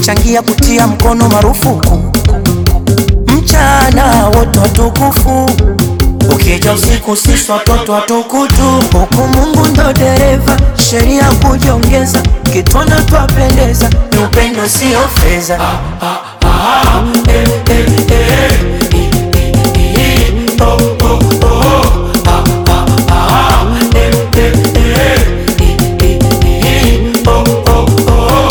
kuchangia kutia mkono marufuku mchana wote watukufu ukija usiku sisi watoto watukutu huku Mungu ndo dereva sheria kujiongeza kitwana twapendeza ni upendo sio fedha eh, eh, eh. Oh, oh, oh. Ah, ah, ah. Eh, eh, eh. Oh, oh, oh.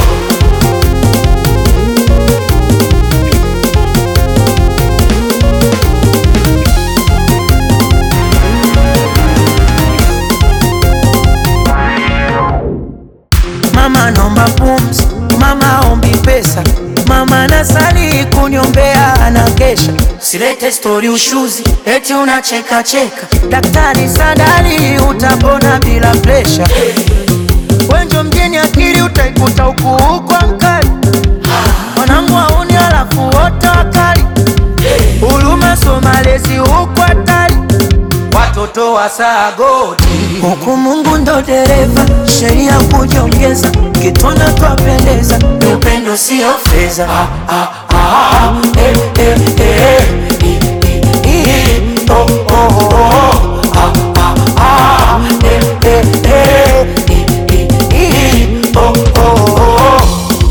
Mama naomba pumzi, mama ombi pesa, mama nasali kuniombea anakesha. Silete stori ushuzi, eti unacheka cheka. Daktari Sadali utapona bila presha. Wenjo mjini akili utaikuta huku huko mkali. Mwanangu auni alafu wote wakali. Huruma so malezi huko hatari. Watoto wa sagoti huku Mungu ndo dereva, sheria kujiongeza, kitwana twapendeza, ni upendo sio fedha. Ah, ah, ah, eh, eh, eh, eh, eh, eh, oh, oh, oh, ah, ah, ah, eh, eh, eh, eh, eh, eh, oh, oh, oh.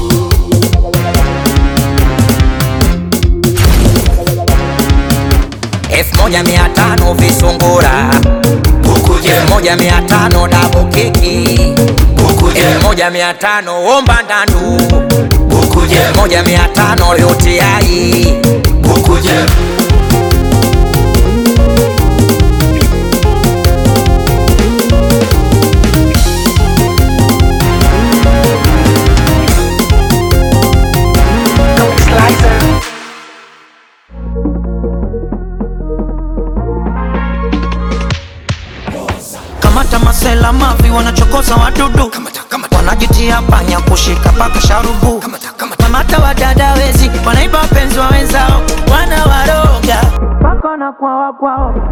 elfu moja mia tano visungura elfu moja mia tano dabu keki elfu moja mia tano omba ndandu elfu moja mia tano liotiai Kamata masela mavi wanachokoza wadudu wanajitia panya kushika paka sharubu kamata wadada wezi wanaiba wapenzi wa wenzao wanawaroga paka na kwawa kwao